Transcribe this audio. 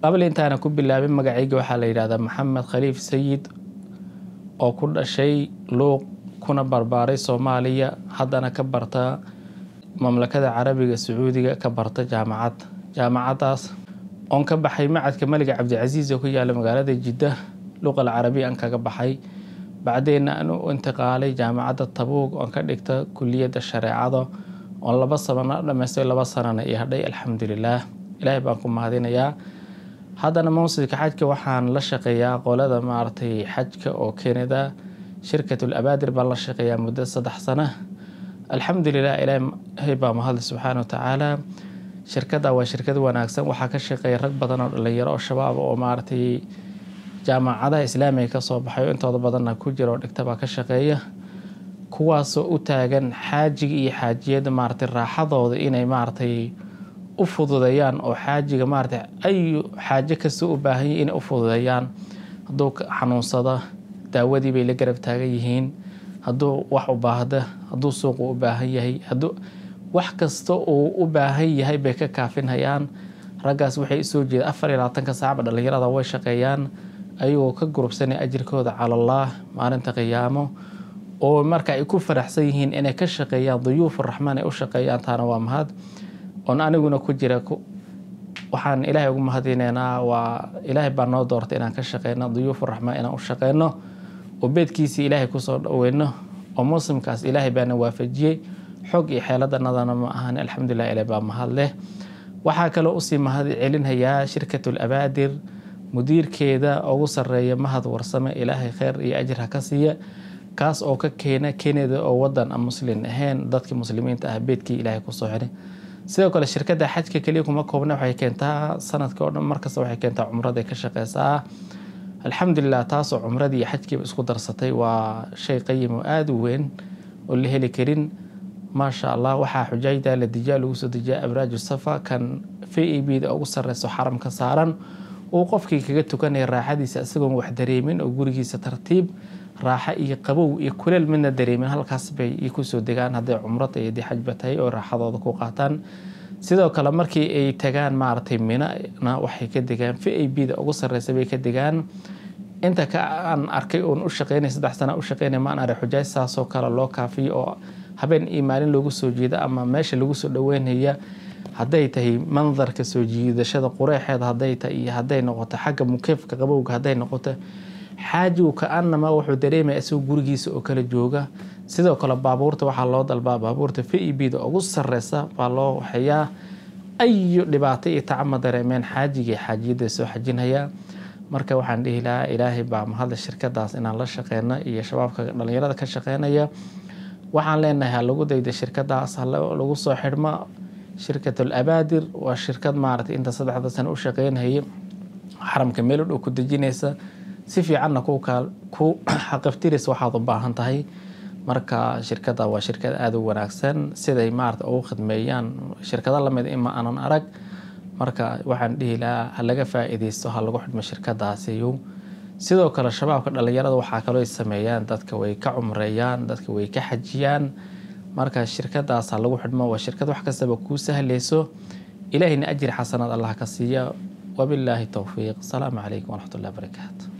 qabli intaana ku bilaabin magacayga waxaa la yidhahdaa maxamed khaliif sayid oo ku dhashay luuq kuna barbaaray soomaaliya haddana ka barta mamlakada carabiga sacuudiga ka barta jaamacad jaamacadaas oon ka baxay macadka maliga cabdicasiis oo ku yaala magaalada jidda luqal carabiya aan kaga baxay bacdeenna aan u intiqaalay jaamacadda tabuug oon ka dhigta kuliyadda shareecada oon laba sano dhamaystay laba sanana iyo hadhay alxamdulilaah ilaahay baan ku mahadinayaa haddana mawsidka xajka waxaan la shaqeeyaa qolada maaragtay xajka oo kenada shirkatul abaadir baan la shaqeeyaa muddo saddex sana alxamdulilah ilaahay baa mahadle subxaana wa tacaala shirkadda waa shirkad wanaagsan waxaa ka shaqeeya rag badan oo dhalinyaro oo shabaab oo maaragtay jaamacadaha islaamiga kasoo baxay oo intooda badanna ku jira oo dhigta baa ka shaqeeya kuwaasoo u taagan xaajiga iyo xaajiyadda maaragtay raaxadooda inay maaragtay u fududeeyaan oo xaajiga maaragtay ayu xaajo kasta u baahan yahi inay u fududeeyaan hadduu xanuunsada daawadii bay la garab taagan yihiin hadduu wax u baahda hadduu suuqu u baahan yahay hadduu wax kasta uu u baahan yahay bay ka kaafinhayaan raggaas waxay usoo jeeda afar iyo labaatanka saacba dhalinyarada way shaqeeyaan ayagoo ka gurubsanay ajirkooda calallaah maalinta qiyaamo oo marka ay ku faraxsan yihiin inay ka shaqeeyaan duyuuf raxmaan ay u shaqeeyaan taana waa mahad oon aniguna ku jira waxaan ilaahay ugu mahadineynaa waa ilaahay baa noo doortay inaan ka shaqeyno duyuuf raxmaan inaan u shaqeyno oo beedkiisii ilaahay kusoo dhaweyno oo muslimkaas ilaahay baana waafajiyey xog iyo xeeladanadana ma ahan alxamdulilah ilaah baa mahad leh waxaa kaloo usii mahad celinhayaa shirkatul abaadir mudiirkeeda ugu sareeya mahad warsame ilaahay kheyr iyo ajir ha ka siiya kaas oo ka keena keneda oo wadan aan muslin ahayn dadkii muslimiinta ah beedkii ilaahay kusoo xiray sidoo kale shirkadda xajka keliya kuma koobna waxay keentaa sanadka oo dhan markasta waxay keentaa cumraday ka shaqeysaa alxamdulilah taasoo cumradii iyo xajkiiba isku darsatay waa shay qayim oo aada u weyn oo la heli karin maasha allah waxaa xujaajda la dijaa lagu soo dejiya abraaju safa kan v a b da ugu sareyso xaramka saaran uu qofkii kaga tukanaya raaxadiisa isagoon wax dareemin oo gurigiisa tartiib raaxo iyo qabow iyo kuleel midna dareemin halkaas bay kusoo degaan hadday cumrada iyo dii xajba tahay oo raaxadooda ku qaataan sidoo kale markii ay tagaan maaragtay minana waxay ka degaan v a b da ugu sareysa bay ka degaan inta ka aan arkay oon u shaqeynay saddex sana u shaqeynay maan arag xujaaj saasoo kale loo kaafiyo oo habeen iyo maalin loogu soo jeeda ama meesha lagu soo dhaweynaya hadday tahay mandarka soo jiidashada qureexeeda hadday tahay iyo hadday noqoto xagga mukeefka qabowga hadday noqoto xaajigu ka-anama wuxuu dareemaya isagoo gurigiisa oo kala jooga sidoo kale baabuurta waxaa loo dalbaa baabuurta v e b da ugu sareysa baa loo waxeeyaa ayu dhibaato iyo tacama dareemeen xaajigai xaajiyadda soo xajinhayaa marka waxaan dhihi lahaa ilaahay baa mahadle shirkadaas inaan la shaqeyno iyo shabaabka dhalinyarada ka shaqeynaya waxaan leenahay ha lagu dayda shirkadaas halagu soo xidhmo shirkatul abaadir waa shirkad maaragtay inta saddexda sano u shaqeynhayay xaramka meel u dhow ku dejinaysa si fiicanna ku xaqiftiraysa waxaad u baahan tahay marka shirkada waa shirkad aada u wanaagsan siday maarata ugu khidmeeyaan shirkado lamid ima aanan arag marka waxaan dhihi lahaa ha laga faa-iideysto ha lagu xidhmo shirkadaasiyo sidoo kale shabaabka dhalinyarada waxaa kaloo sameeyaan dadka way ka cumreeyaan dadka way ka xajiyaan marka shirkadaas ha lagu xidhmo waa shirkad wax kastaba kuu sahleyso ilaahayna ajir xasanaad allah ka siiya wabilaahi towfiiq asalaamu calaykum waraxmat ullahi barakaatu